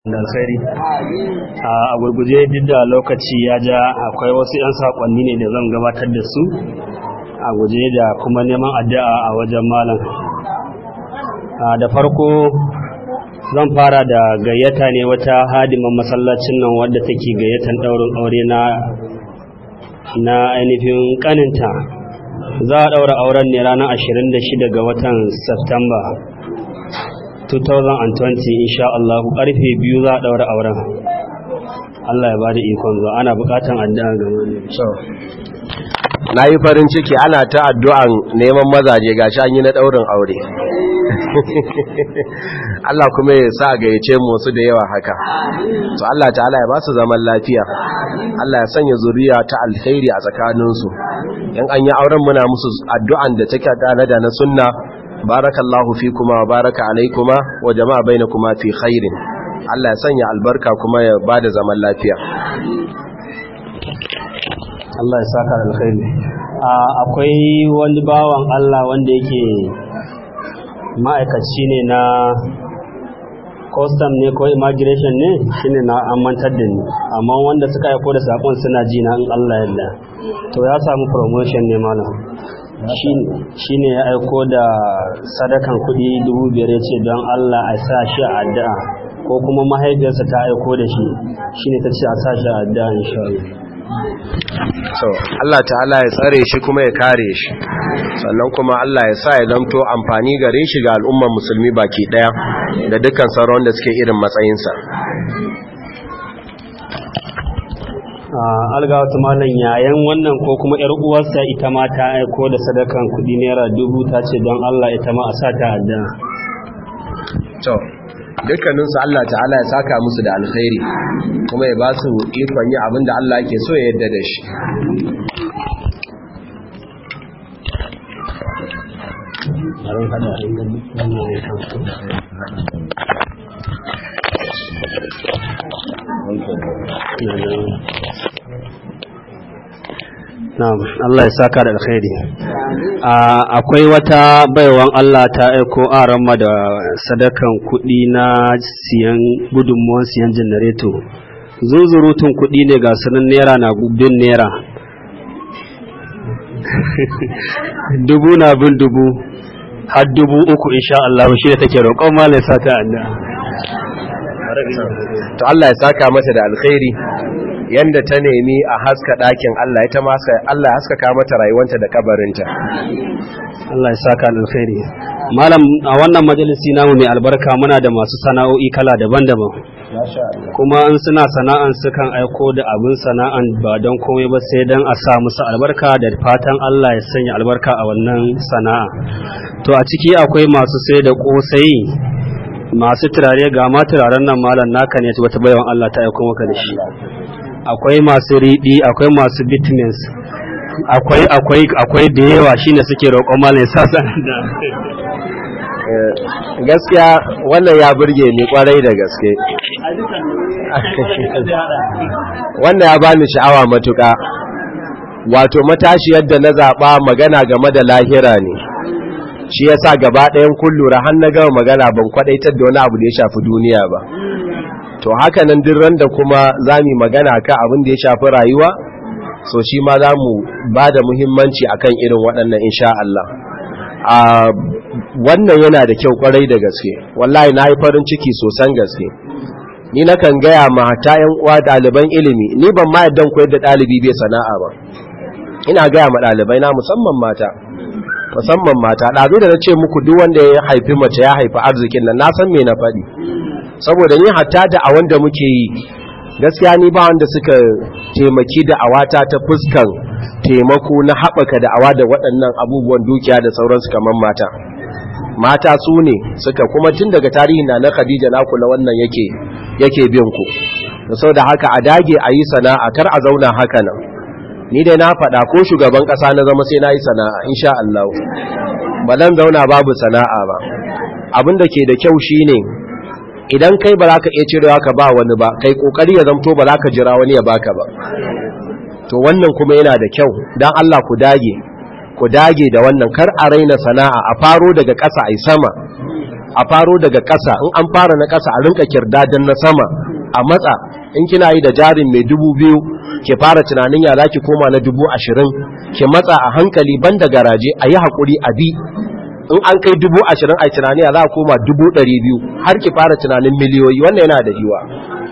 da alkhairi a gurguje duk da lokaci ya ja akwai wasu 'yan saƙonni ne da zan gabatar da su a guje da kuma neman addu'a a wajen malam da farko zan fara da gayyata ne wata hadiman masallacin nan wadda take gayyatan ɗaurin aure na na ainihin kaninta za a ɗaura auren ne ranar 26 ga watan Septemba 2020 insha Allah karfe biyu za a ɗaura auren Allah ya bada ikon zuwa ana bukatan addu'a ga wani na yi farin ciki ana ta addu'an neman mazaje gashi an yi na ɗaurin aure Allah kuma ya sa gayyace mu su da yawa haka to Allah ta'ala ya ba su zaman lafiya Allah ya sanya zuriya ta alkhairi a tsakaninsu in an yi auren muna musu addu'an da take tare da na sunna barakallahu fikuma wa baraka alaikuma wa jama'a bainakuma fi khairin Allah ya sanya albarka kuma ya bada zaman lafiya Allah ya saka alkhairi akwai wani bawan Allah wanda yake ma'aikaci ne na custom ne ko immigration ne shine na amantar da ni amma wanda suka aiko da sakon suna ji na in Allah yadda to ya samu promotion ne malam shi ne ya aiko da sadakan kuɗi dubu biyar ya ce don Allah a sa shi a addu'a ko kuma mahaifiyarsa ta aiko da shi shi ne ta ce a sa shi a addu'a insha so Allah ta'ala ya tsare shi kuma ya kare shi sannan kuma Allah ya sa ya zamto amfani gare shi ga al'ummar musulmi baki daya da dukkan sauran da suke irin matsayinsa algawata malam yayan wannan ko kuma yar uwarsa ita ma ta aiko da sadakan kudi naira dubu ta ce don Allah ita ma a sa ta adda to dukkaninsu Allah ta'ala ya saka musu da alkhairi kuma ya ba su ikon yi abin da Allah yake so ya yadda da shi Na'am, Allah ya saka da alkhairi. Akwai wata baiwan Allah ta aiko aramma da sadakan kuɗi na siyan gudunmuwan siyan janareto. Zuzurutun kuɗi ne ga sunan naira na bin naira. dubu na bin dubu, har dubu uku insha Allah shi da take roƙon malai sata Allah. To Allah ya saka mata da alkhairi. yanda ta nemi a haska ɗakin Allah ita ma Allah ya haskaka mata rayuwanta da kabarinta Allah ya saka alkhairi malam a wannan majalisi namu mai albarka muna da masu sana'o'i kala daban-daban kuma in suna sana'an sukan aiko da abin sana'an ba don komai ba sai don a sa musu albarka da fatan Allah ya sanya albarka a wannan sana'a to a ciki akwai masu sai da kosai masu turare ga ma turaren nan malam naka ne wata baiwan Allah ta aiko maka da shi akwai masu riɗi akwai masu bittmins akwai akwai akwai da yawa shine suke roƙon malai sasa da gaskiya wannan ya burge ni kwarai da gaske wannan ya bani sha'awa matuƙa wato matashi yadda na zaɓa magana game da lahira ne shi yasa gaba ɗayan kullura har na gama magana ban kwaɗaitar da wani abu da ya shafi duniya ba to haka nan duk randa kuma za mu magana kan abin da ya shafi rayuwa so shi ma za mu ba da muhimmanci akan irin waɗannan insha Allah a wannan yana da kyau kwarai da gaske wallahi na yi farin ciki sosan gaske ni na kan gaya ma ta yan uwa ɗaliban ilimi ni ban ma yadda koyar da ɗalibi bai sana'a ba ina gaya ma ɗalibai na musamman mata musamman mata ɗazu da na ce muku duk wanda ya haifi mace ya haifi arzikin nan na san me na faɗi saboda ni hatta da a wanda muke yi gaskiya ni ba wanda suka taimaki da awata ta fuskan taimako na haɓaka da awa da waɗannan abubuwan dukiya da sauransu kamar mata mata su ne suka kuma tun daga tarihi na na khadija na kula wannan yake yake bin ku da sau da haka a dage a yi sana'a kar a zauna haka nan ni dai na faɗa ko shugaban ƙasa na zama sai na yi sana'a insha Allah ba zan zauna babu sana'a ba abin da ke da kyau shine idan kai ba za ka iya cirewa ka ba wani ba kai kokari ya zamto ba za ka jira wani ya baka ba to wannan kuma yana da kyau dan Allah ku dage ku dage da wannan kar a raina sana'a a faro daga ƙasa ai sama a faro daga ƙasa in an fara na ƙasa a rinka kirdadan na sama a matsa in kina yi da jarin mai dubu biyu ke fara tunanin ya ki koma na dubu ashirin ke matsa a hankali ban da garaje a yi haƙuri a bi in an kai dubu ashirin a tunani ya za a koma dubu ɗari biyu har ki fara tunanin miliyoyi wannan yana da yiwa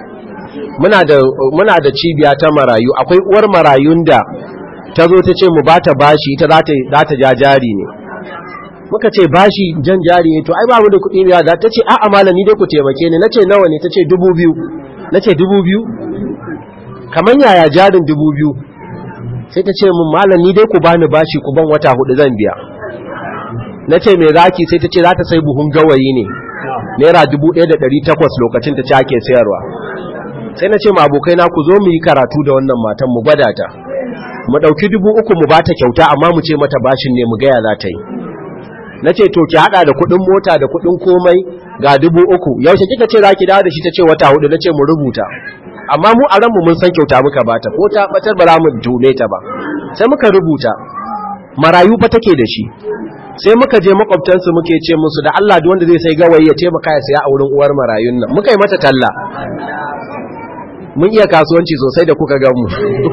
muna da cibiya ta marayu akwai uwar marayun da ta zo ta ce mu ba ta bashi ita za ta ja jari ne muka ce bashi jan jari ne to ai ba mu da kuɗi ne da ta ce a'a malam ni dai ku taimake ni nace nawa ne ta ce dubu biyu nace dubu biyu kamar yaya jarin dubu biyu sai ta ce mun malam ni dai ku bani bashi ku ban wata hudu zan biya nace me zaki sai ta ce za ta sai buhun gawayi ne naira dubu ɗaya da ɗari takwas lokacin ta ci ake sayarwa sai na ce ma abokai na ku zo mu yi karatu da wannan matan mu gwada ta mu ɗauki dubu uku mu ba ta kyauta amma mu ce mata bashin ne mu gaya za ta yi na ce to ki hada da kudin mota da kudin komai ga dubu uku yaushe kika ce za ki dawo da shi ta ce wata hudu na ce mu rubuta amma mu a ranmu mun san kyauta muka bata ko ta batar ba za mu tume ta ba sai muka rubuta marayu fa take da shi sai muka je makwabtansu muke ce musu da Allah duk wanda zai sai gawayi ya taimaka ya saya a wurin uwar marayun nan muka yi mata talla mun iya kasuwanci sosai da kuka gan mu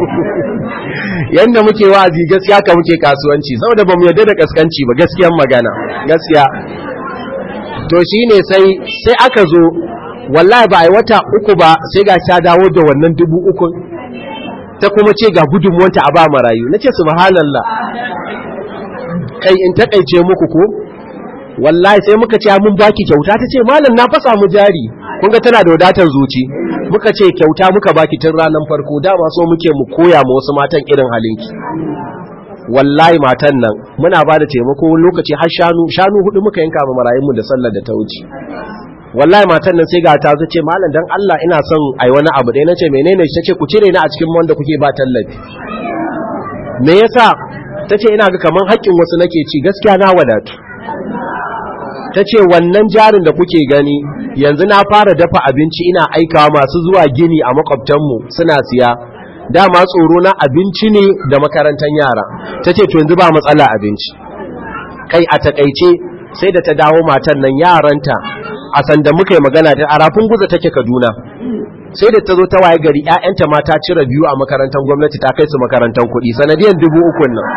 yanda muke wa'azi gaskiya ka muke kasuwanci saboda bamu yarda da kaskanci ba gaskiyan magana gaskiya to shine sai sai aka zo wallahi ba ai wata uku ba sai ga ta dawo da wannan dubu uku ta kuma ce ga gudunmuwanta a ba marayu nace subhanallah kai in takaice muku ko wallahi sai muka ce mun baki kyauta ta ce malam na fasa mu jari kun ga tana da wadatar zuci muka ce kyauta muka baki tun ranar farko dama so muke mu koya ma wasu matan irin halinki wallahi matan nan muna ba da taimako wani lokaci har shanu shanu hudu muka yanka ma marayunmu da sallar da ta wuce wallahi matan nan sai ga ta zo ce malam dan Allah ina son ai wani abu dai nace menene shi tace ku cire ni a cikin wanda kuke ba tallafi me yasa tace ina ga kaman haƙƙin wasu nake ci gaskiya na wadatu ta ce wannan jarin da kuke gani yanzu na fara dafa abinci ina aikawa masu zuwa gini a makwabtanmu suna siya dama tsoro na abinci ne da makarantar yara ta ce to yanzu ba matsala abinci kai a takaice sai da ta dawo matan nan yaranta a sanda muka yi magana ta arafin guza take kaduna sai da ta zo ta waye gari 'ya'yanta mata cire biyu a makarantar gwamnati ta kai su makarantar kuɗi sanadiyan dubu ukun nan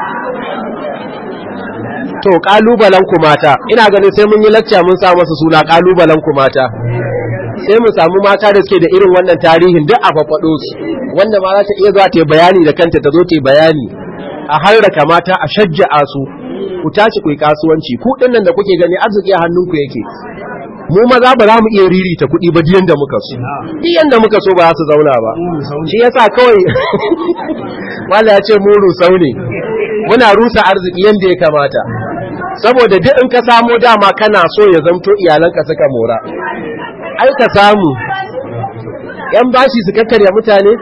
to kalubalen ku mata ina ganin sai mun yi lacca mun sa masa suna kalubalen ku mata sai mu samu mata da suke da irin wannan tarihin duk a fafaɗo su wanda ma za ta iya zuwa ta bayani da kanta ta zo ta bayani a harraka mata a shajja'a su ku tashi ku yi kasuwanci ku dinnan da kuke gani arziki a hannunku yake mu maza ba za mu iya ririta kuɗi ba diyan da muka so diyan da muka so ba za su zauna ba shi yasa kawai wala ya ce mu rusau ne muna rusa arziki yanda ya kamata saboda duk in ka samo dama kana so ya zamto iyalanka suka mora ai ka samu yan bashi su kakkarya mutane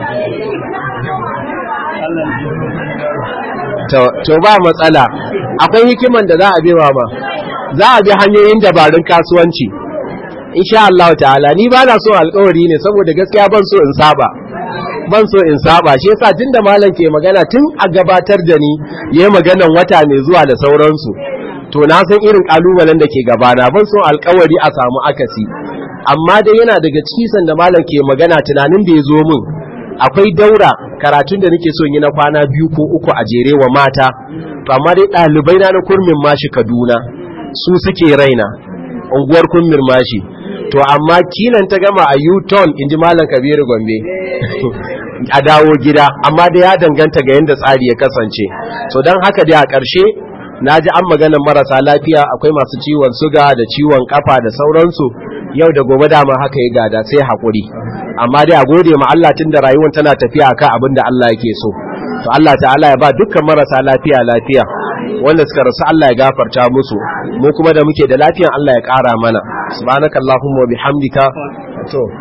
to ba matsala akwai hikiman da za a bewa ma za a bi hanyoyin dabarun kasuwanci insha Allah ta'ala ni ba na so alkawari ne saboda gaskiya ban so in saba ban so in saba shi yasa tunda malam ke magana tun a gabatar da ni yayi maganan wata mai zuwa da sauransu to na san irin kalubalen da ke gabana ban so alkawari a samu akasi amma dai yana daga cikin da malam ke magana tunanin da ya zo min akwai daura karatun da nake so yi na kwana biyu ko uku a jere wa mata to amma dai ɗalibai na na kurmin mashi Kaduna su suke raina unguwar kurmin mashi to amma kilan ta gama a U-turn in ji Malam Kabiru Gombe a dawo gida amma da ya danganta ga yadda tsari ya kasance so don haka dai a ƙarshe na ji an maganar marasa lafiya akwai masu ciwon suga da ciwon kafa da sauransu yau da gobe dama haka ya gada sai haƙuri amma dai a gode ma Allah tun da rayuwar tana tafiya akan abin da Allah yake so to Allah ta'ala ya ba dukkan marasa lafiya lafiya wanda suka rasu Allah ya gafarta musu mu kuma da muke da lafiyan Allah ya ƙara mana subhanakallahumma wa bihamdika to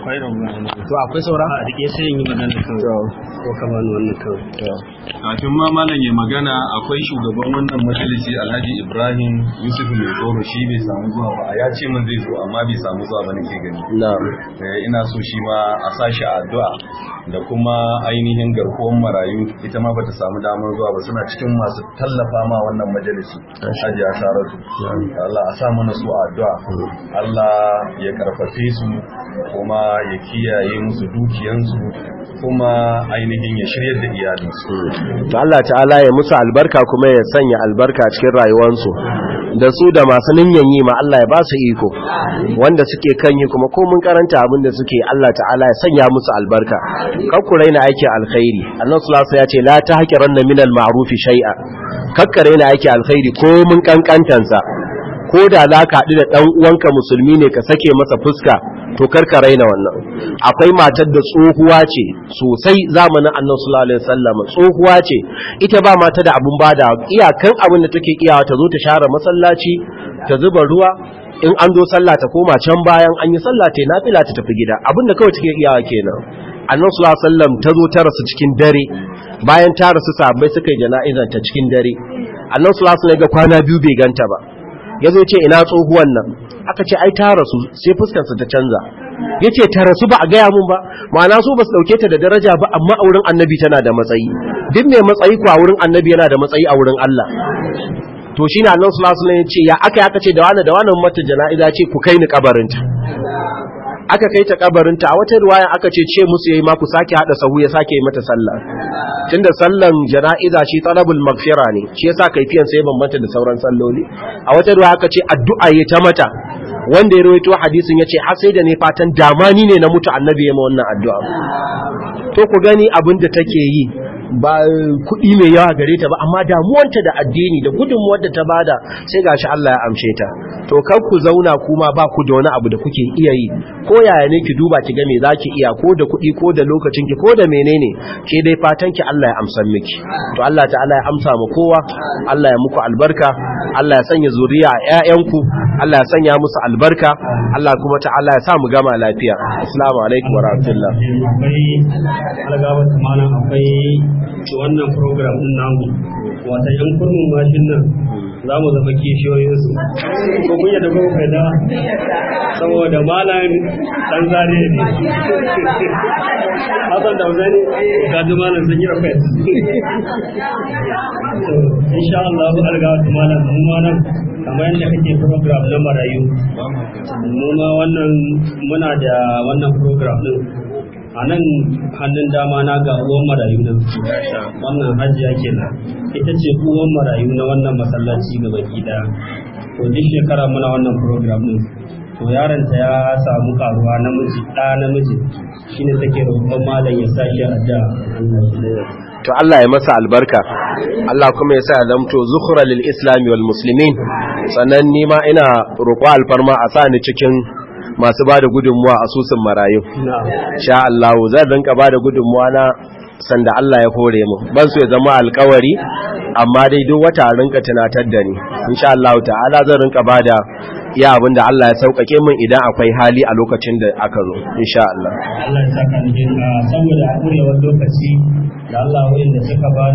akwai rubutun to akwai saura a rike sai yin magana kawai ko ka bani wannan kawai kafin ma malam ya magana akwai shugaban wannan majalisi alhaji ibrahim yusuf mai tsoro shi bai samu zuwa ba ya ce min zai zo amma bai samu zuwa ba nake gani na'am Eh, ina so shi ma a sashi a addu'a da kuma ainihin garkuwar marayu ita ma bata samu damar zuwa ba suna cikin masu tallafa ma wannan majalisi hajiya saratu Allah a sa mana su a addu'a Allah ya karfafe su kuma ya kiyaye musu dukiyansu kuma ainihin ya shiryar da iyalinsu to Allah ta'ala ya musu albarka kuma ya sanya albarka cikin rayuwarsu da su da masu ninyan yi ma Allah ya ba su iko wanda suke kan yi kuma ko mun karanta abin da suke Allah ta'ala ya sanya musu albarka kakku raina aikin alkhairi annabi sallallahu alaihi wasallam ya ce la tahqiranna minal ma'ruf shay'a kakka raina aikin alkhairi ko mun kankantansa ko da za ka haɗu da ɗan uwanka musulmi ne ka sake masa fuska to karka raina wannan akwai matar da tsohuwa ce sosai zamanin annabi sallallahu alaihi wasallam tsohuwa ce ita ba mata da abun bada iyakan abin da take iyawa ta zo ta share masallaci ta zuba ruwa in an zo sallah ta koma can bayan an yi sallah ta nafila ta tafi gida abin da kawai take iyawa kenan annabi sallallahu alaihi wasallam ta zo ta rasu cikin dare bayan ta rasu sahabbai suka yi jana'izar ta cikin dare annabi sallallahu alaihi wasallam ga kwana biyu bai ganta ba ya zo ce ina tsohuwan nan aka ce ai ta rasu sai fuskarsa ta canza ya ce ta rasu ba a gaya mun ba ma'ana su ba su ɗauke ta da daraja ba amma a wurin annabi tana da matsayi duk mai matsayi ko a wurin annabi yana da matsayi a wurin Allah to shine Allah sallallahu alaihi wasallam ya ce ya aka aka ce da wani da wani mata jana'iza ce ku kai ni kabarinta aka kai ta kabarinta a wata riwaya aka ce ce musu yayi ma ku sake hada sahu ya sake yi mata sallah tunda sallan jana'iza shi talabul maghfira ne shi yasa kaifiyan sai bambanta da sauran salloli a wata riwaya aka ce addu'a yayi ta mata wanda ya rawaito hadisin yace har sai da ne fatan damani ne na mutu annabi ya ma wannan addu'a to ku gani abin da take yi ba kuɗi mai yawa gare ta ba amma damuwanta da addini da gudunmuwar da ta bada sai gashi Allah ya amshe ta to kar ku zauna kuma ba ku da wani abu da kuke iya yi ko yaya ne ki duba ki ga me zaki iya ko da kuɗi ko da lokacin ki ko da menene ke dai fatan ki Allah ya amsan miki to Allah ta'ala ya amsa mu kowa Allah ya muku albarka Allah ya sanya zuriya a ƴaƴanku Allah ya sanya musu albarka Allah kuma ta'ala ya sa mu gama lafiya assalamu alaikum wa rahmatullah akwai algabar malam akwai wannan program din namu wata yan kurmin mashin nan za mu zama kishiyoyinsu ko kun yadda kuma kai da saboda malam dan zare ne hasan da wazani ga ji malam sun yi rafet insha Allah bu algabar malam mu ma nan kamar yadda kake program na marayu mu ma wannan muna da wannan program din a nan hannun dama na ga uwan marayu nan wannan hajiya kenan ita ce uwan marayu na wannan masallaci ga baki daya to duk shekara muna wannan program din to yaronta ya samu karuwa namiji ɗa namiji shine take roƙon malam ya sa shi a da to Allah ya masa albarka Allah kuma ya sa ya zamto zukhra lil islami wal muslimin sannan ni ma ina roƙo alfarma a sa ni cikin masu bada gudunmuwa a susun marayu sha Allah zan rinka bada gudunmuwa na sanda Allah ya hore mu ban so ya zama alkawari amma dai duk wata rinka tunatar da ni insha Allah ta'ala zan rinka bada iya abin da Allah ya sauƙaƙe min idan akwai hali a lokacin da aka zo insha Allah Allah ya saka ni saboda a ƙurewar lokaci da Allah wa'inda suka ba